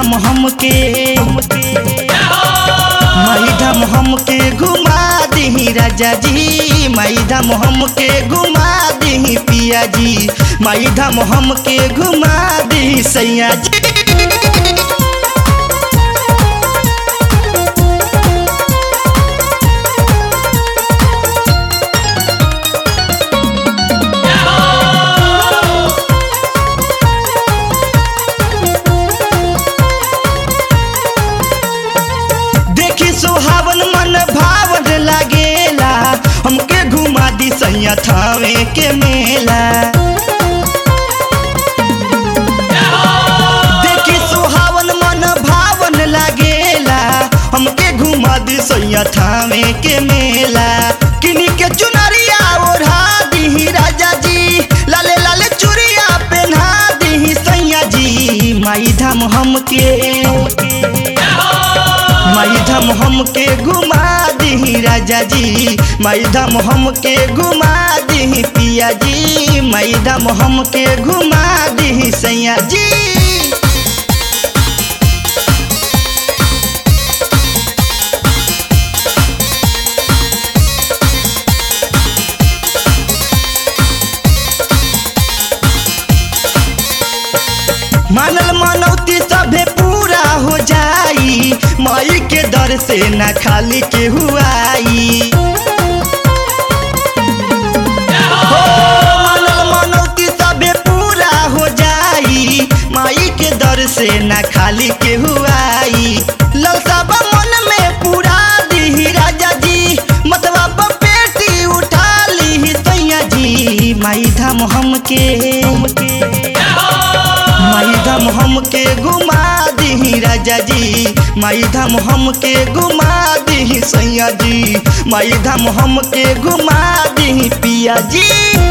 धाम हमके माई धाम हमके घुमा दही राजा जी माई धाम हमके घुमा दही पिया जी माई धाम हमके घुमा दही सैया जी देखी सुहावन मन भावन लागेला हमके घुमा दी सैया थावे के मेला देखी सुहावन मन भावन लागेला हमके घुमा दी सैया थावे के मेला किनी के चुनरिया ओढ़ा दी राजा जी लाले लाले चुरिया पहना दी सैया जी माई धाम हमके माई धाम हमके घुमा दी राजा जी माई धाम हमके घुमा दी पिया जी माई धाम हमके घुमा दी सैया जी मानल मनौती सभे पूरा हो जाई माई के दर से ना खाली के हुआई हो, मानल मनौती सभे पूरा हो जाई माई के दर से ना खाली के हुआई ललसा बा मन में पूरा दी राजा जी मतवा बा पेटी उठा ली सैया जी माई धाम हमके माई धाम हमके घुमा दी राजा जी माई धाम हमके घुमा दी सैया जी माई धाम हमके घुमा दी पिया जी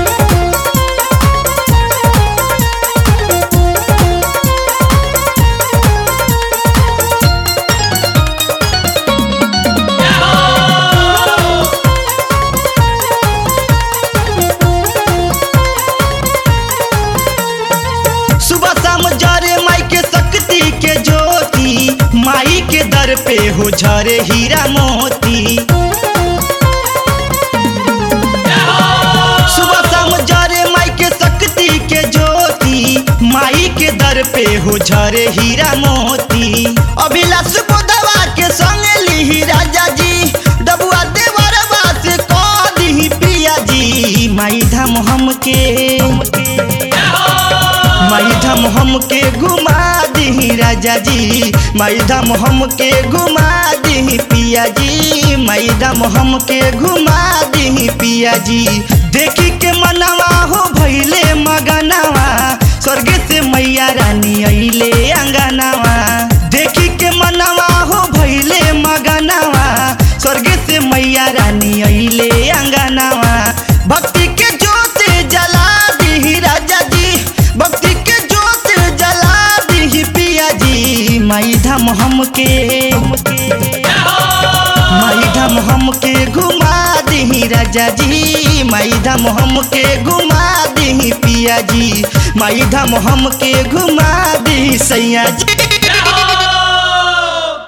सुबह शाम जरे माई के शक्ति के ज्योति माई के दर पे हो झरे हीरा मोती सुबह शाम जरे माई के शक्ति के ज्योति माई के दर पे हो झरे हीरा मोती अभिलाष बोधवा के संग ली राजा जी डबुआ देवरवा से कह दी पिया जी माई धाम हमके माई धाम हमके घुमा दी राजा जी माई धाम हमके घुमा दी पिया जी माई धाम हमके घुमा दी पिया जी देखी के मनवा हो भैले मगनवा स्वर्ग से मैया रानी अइले अंगनवा देखी के मनवा हो भैले मगनवा स्वर्ग से मैया रानी अइले अंगनवा भक्ति के जोत जला दी राजा जी भक्ति के जोत जला दी पिया जी माई धाम हमके माई धाम हमके घुमा दी राजा जी माई धाम हमके घुमा दी पिया जी माई धाम हमके घुमा दी सैया जी